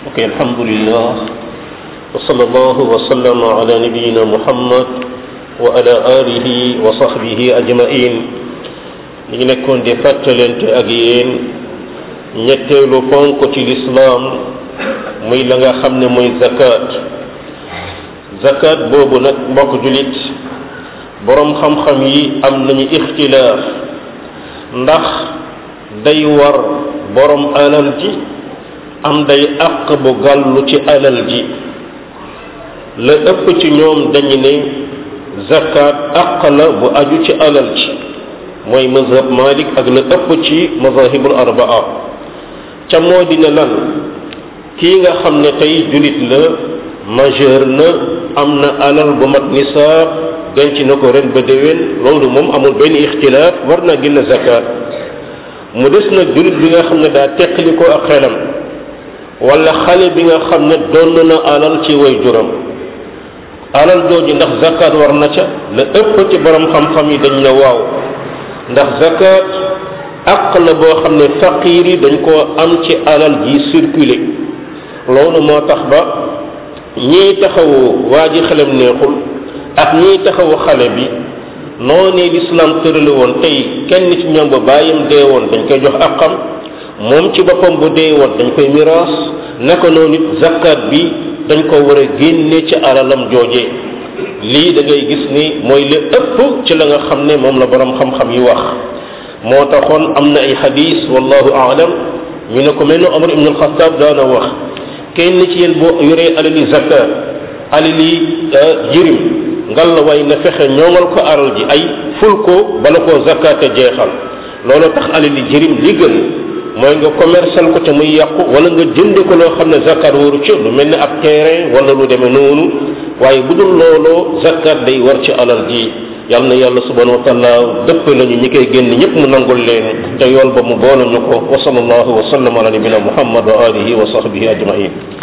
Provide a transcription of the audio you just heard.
ok alhamdulillah wa sallallahu wa sallama ala nabiyina muhammad wa ala alihi wa sahbihi ajmain ñu ngi nekkoon di fàttalente ak yéen ñetteelu ponk ci lislaam muy la nga xam ne mooy zakat zakat boobu nag mbokk julit boroom xam-xam yi am nañu ixtilaaf ndax day war boroom alal ji am day àq bu gàllu ci alal ji la ëpp ci ñoom dañu ne zakat àq la bu aju ci alal ji mooy mazhab malik ak la ëpp ci mazahibul arbaa ca moo dina lan kii nga xam ne tey julit la majeur na am na alal bu mat nisaab denc na ko ren ba déwén loolu moom amul benn ixtilaaf war naa génn zakat mu des nag julit bi nga xam ne daa teqali ko ak xelam wala xale bi nga xam ne donn na alal ci way juram alal jooju ndax zakat war na ca la ëpp ci borom xam-xam yi dañ ne waaw ndax zakat àq la boo xam ne faqiir yi dañ koo am ci alal ji circulé loolu moo tax ba ñiy taxawu waa ji xelam neexul ak ñiy taxawu xale bi noonee lislaam tërale woon tey kenn ci ñoom ba bàyyam dee woon dañ koy jox àqam moom ci boppam bu dee woon dañ koy miraas naka noonu it zakat bi dañ ko war a génne ci alalam jooje lii da ngay gis ni mooy li ëpp ci la nga xam ne moom la borom xam-xam yi wax moo taxoon am na ay xadis wallahu aalam ñu ne ko mel ne Omar ibn al-Khattab daana wax kenn ci yéen boo yoree alali zakat alali jirim ngal la way na fexe ñoŋal ko alal ji ay ful ko bala koo zakate jeexal loolu tax alali jirim li gën mooy nga commercial ko te muy yàqu wala nga jënd ko loo xam ne zakat waru ci lu mel ne ab terrain wala lu demee noonu waaye bu dul looloo zakat day war ci alal ji yal na yàlla subhanahu wa taala dëpp nañu ñi koy génn ñëpp mu nangul leen te yool ba mu boole ñu ko wa sallallahu wa sallam ala nabina muhammad wa alihi wa sahbihi ajmain